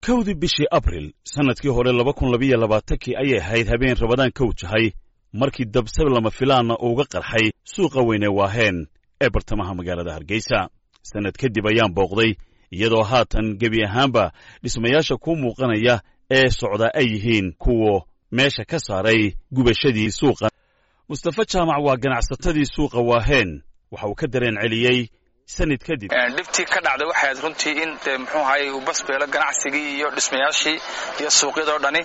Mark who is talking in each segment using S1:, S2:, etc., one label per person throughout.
S1: kowdii bishii abril sannadkii hore laba kun labiyo labaatankii ayay ahayd habeen rabadaan ka wajahay markii dabsab lama filaanna uuga qarxay suuqa weyne waaheen ee bartamaha magaalada hargeysa sannad kadib ayaan booqday iyadoo haatan gebi ahaanba dhismayaasha kuu muuqanaya ee socdaa ay yihiin kuwa meesha ka saaray gubashadii suuqa mustafa jaamac waa ganacsatadii suuqa waaheen waxa uu ka dareen celiyey sanad kadib
S2: dhibtii ka dhacday waxay ahayd runtii in de muxuu ahaye uu basbeelo ganacsigii iyo dhismayaashii iyo suuqyadoo dhani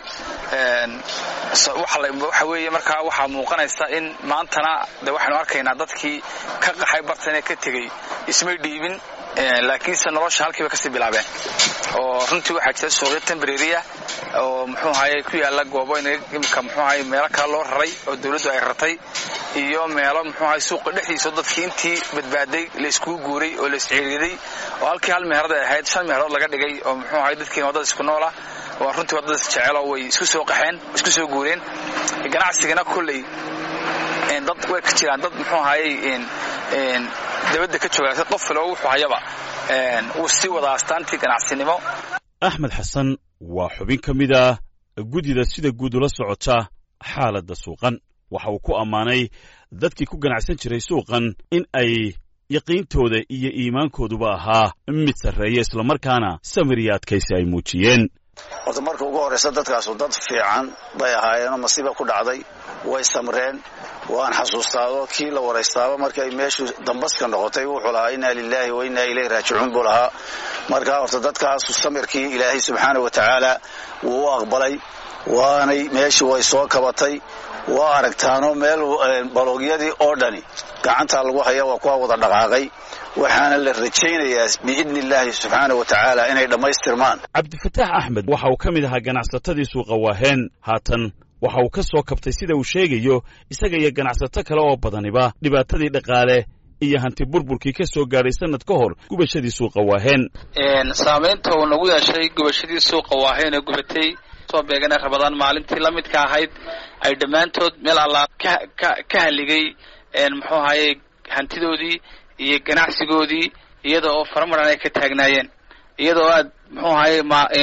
S2: waxa weeye markaa waxaa muuqanaysa in maantana de waxaynu arkaynaa dadkii ka qaxay bartane ka tegey ismay dhiibin laakiinse nolosha halkiiba kasii bilaabeen oo runtii waxaa jira suuqyo tembreriya oo muxuu ahaye ku yaala goobo imika muxuu ahaye meelo kale loo raray oo dawladdu ay rartay iyo meelo muxuu ahaye suuqa dhexdiisa dadkii intii badbaaday la iskugu guuray oo la isciiriiday oo halkii hal meherad ay ahayd shan meherood laga dhigay oo muxuu ahaye dadkiina waddada isku noola oo runtii waddada isjecelo way isku soo qaxeen isku soo guureen ganacsigana kolley dad way ka jiraan dad muxuu ahaye dabadda ka jooga qof filo wuxuu hayaba wuu sii wadaa astaantii ganacsinimo
S1: axmed xasan waa xubin ka mid ah guddida sida guud ula socota xaaladda suuqan waxa uu ku ammaanay dadkii ku ganacsan jiray suuqan in ay yaqiintooda iyo iimaankooduba ahaa mid sarreeya islamarkaana samir iyo adkaysi ay muujiyeen
S3: horta marka ugu horraysa dadkaasu dad fiican bay ahaayeenoo masiiba ku dhacday way samreen waan xasuustaado kii la waraystaaba markay meeshu dambaska noqotay wuxuu lahaa innaa lilaahi wa innaa ilayhi raajicuun buu lahaa markaa horta dadkaasu samirkii ilaahay subxaana wa tacaala wuu u aqbalay waanay meeshii way soo kabatay waa aragtaano meel baloogyadii oo dhani gacantaa lagu haya waa kuwa wada dhaqaaqay waxaana la rajaynayaa biidni illaahi subxaana wa tacaala inay dhammaystirmaan
S1: cabdifataax axmed waxa uu ka mid ahaa ganacsatadii suuqa waaheen haatan waxa uu ka soo kabtay sida uu sheegayo isaga iyo ganacsato kale oo badaniba dhibaatadii dhaqaale iyo hanti burburkii ka soo gaadhay sannad ka hor gubashadii suuqa waaheen
S2: saamaynta uu nagu yeeshay gubashadii suuqa waaheen ee gubatay soo beegana rabadaan maalintii la midka ahayd ay dhammaantood meel allaa ka haligay muxuu ahaye hantidoodii iyo ganacsigoodii iyada oo faramaran ay ka taagnaayeen iyadoo aad muxuu ahaye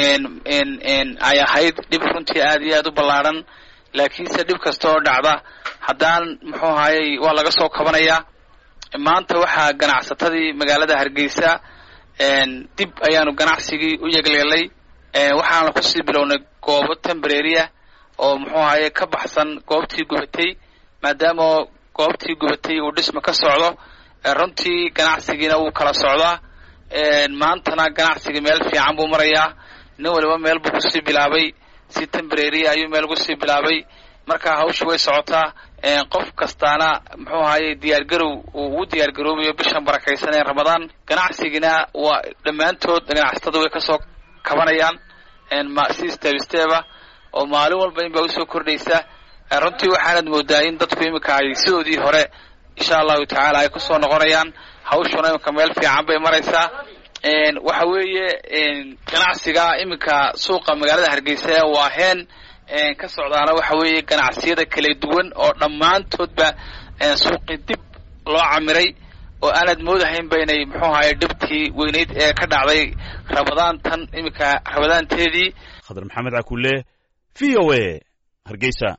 S2: ay ahayd dhib runtii aad iyo aad u ballaadhan laakiinse dhib kasta oo dhacda haddaan muxuu ahaye waa laga soo kabanayaa maanta waxaa ganacsatadii magaalada hargeysa dib ayaanu ganacsigii u yeglelay waxaana kusii bilownay goobo tembreriya oo muxuu ahaye ka baxsan goobtii gubatay maadaama goobtii gubatay uu dhisma ka socdo runtii ganacsigiina wuu kala socdaa maantana ganacsigii meel fiican buu marayaa nin waliba meel buu kusii bilaabay si tembreriya ayuu meel kusii bilaabay marka hawsha way socotaa qof kastaana muxuu ahaye diyaargarow uu ugu diyaargaroobayo bishan barakaysan ee ramadaan ganacsigina waa dhammaantood ganacsatada way kasoo kabanayaan si steb steba oo maalin walba in baa usoo kordhaysa runtii waxaanad moodaa in dadku iminka ay sidoodii hore insha allahu tacaala ay kusoo noqonayaan hawshuna iminka meel fiican bay maraysaa waxa weeye ganacsiga iminka suuqa magaalada hargeysa ee waaheen ka socdaana waxa weeye ganacsiyada kala duwan oo dhammaantoodba suuqii dib loo camiray oo aanad moodahaynba inay muxuu ahaye dhibtii weynayd ee ka dhacday rabadaan tan iminka rabadaanteedii
S1: khadar maxamed cakulle v o a hargeysa